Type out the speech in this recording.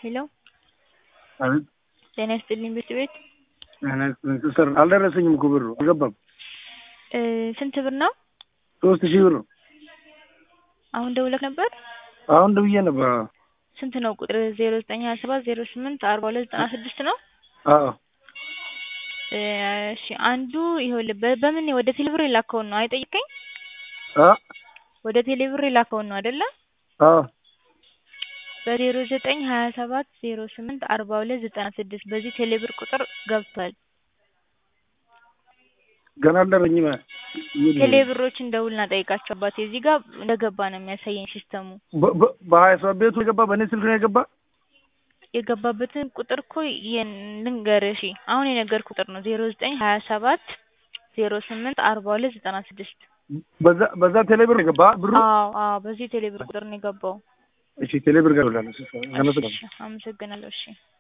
ሄሎ አቤት ጤና ይስጥልኝ ቤት ቤት ሲስተር አልደረሰኝም እኮ ብሩ አልገባም። እ ስንት ብር ነው? ሶስት ሺህ ብር ነው። አሁን ደውለህ ነበር? አሁን ደውዬ ነበር። አዎ ስንት ነው ቁጥር? ዜሮ ዘጠኝ ሀያ ሰባት ዜሮ ስምንት አርባ ሁለት ዘጠና ስድስት ነው። አዎ እ እሺ አንዱ ይኸውልህ በ- በምን ወደ ቴሌብር የላከውን ነው አይጠይቀኝ? አ ወደ ቴሌብር የላከውን ነው አይደለ? አዎ በዜሮ ዘጠኝ ሀያ ሰባት ዜሮ ስምንት አርባ ሁለት ዘጠና ስድስት በዚህ ቴሌብር ቁጥር ገብቷል። ገና አልደረኝም። ቴሌብሮችን ደውልና ጠይቃቸው አባቴ። እዚህ ጋር እንደገባ ነው የሚያሳየኝ ሲስተሙ። በ- በ- በሀያ ሰባት ቤቱ የገባ በእኔ ስልክ ነው የገባ። የገባበትን ቁጥር እኮ የን- ልንገርህ። እሺ አሁን የነገርኩህ ቁጥር ነው ዜሮ ዘጠኝ ሀያ ሰባት ዜሮ ስምንት አርባ ሁለት ዘጠና ስድስት በዛ በዛ ቴሌብር ነው የገባ ብሩ። አዎ አዎ በዚህ ቴሌብር ቁጥር ነው የገባው። እሺ ቴሌብር ጋር ብላለሁ። ሲስተር እሺ አመሰግናለሁ። እሺ